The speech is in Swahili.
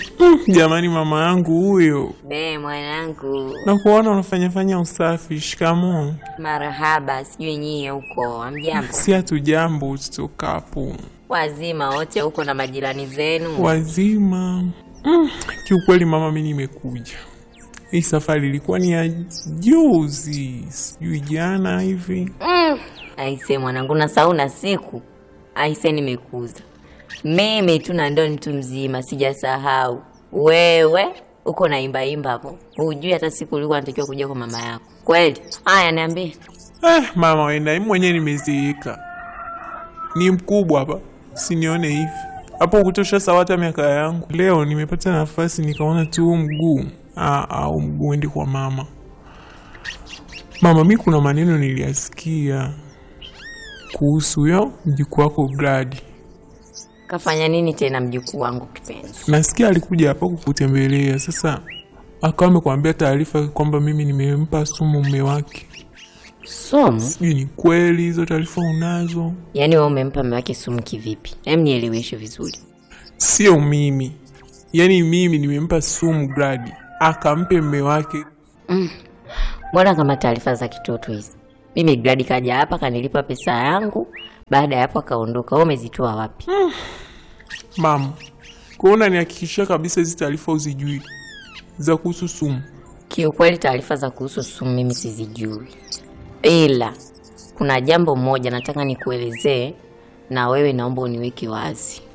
Mm, jamani, mama yangu huyo, Be mwanangu, na kuona unafanyafanya usafi. Shikamoo. marahaba. Sijui nyie huko amjambo, Si hatujambo, tutokapo wazima wote huko na majirani zenu? wazima. Mm, kiukweli mama, mi nimekuja. Hii safari ilikuwa ni ya juzi, sijui jana hivi. Aise mwanangu, nasahau na siku. Aise, nimekuza mimi tu na ndo mtu mzima, sijasahau. Wewe uko na imba imba hapo, hujui hata siku ulikuwa natakiwa kuja kwa mama yako kweli? Haya, niambie. Eh, mama wenda, mimi mwenyewe nimezeeka, ni mkubwa hapa, sinione hivi hapo kutosha sawa hata miaka yangu. Leo nimepata nafasi nikaona tu huu mguu ah, au mguu uende kwa mama. Mama, mi kuna maneno niliyasikia kuhusu yo mjukuu wako Gladi. Kafanya nini tena mjukuu wangu kipenzi? Nasikia alikuja hapa kukutembelea, sasa akawa amekwambia taarifa kwamba mimi nimempa sumu mume wake. Sumu? Sijui ni kweli hizo taarifa unazo? Yaani wewe umempa mume wake sumu kivipi? Hem, nieleweshe vizuri. Sio mimi, yaani mimi nimempa sumu Gladi akampe mme wake. Mbona kama taarifa za kitoto hizi? Mimi Gladi kaja hapa kanilipa pesa yangu, baada ya hapo akaondoka. Wewe umezitoa wapi? Mama, kuona nihakikishia kabisa hizi taarifa uzijui za kuhusu sumu. Kiukweli taarifa za kuhusu sumu mimi sizijui, ila kuna jambo moja nataka nikuelezee, na wewe naomba uniweke wazi.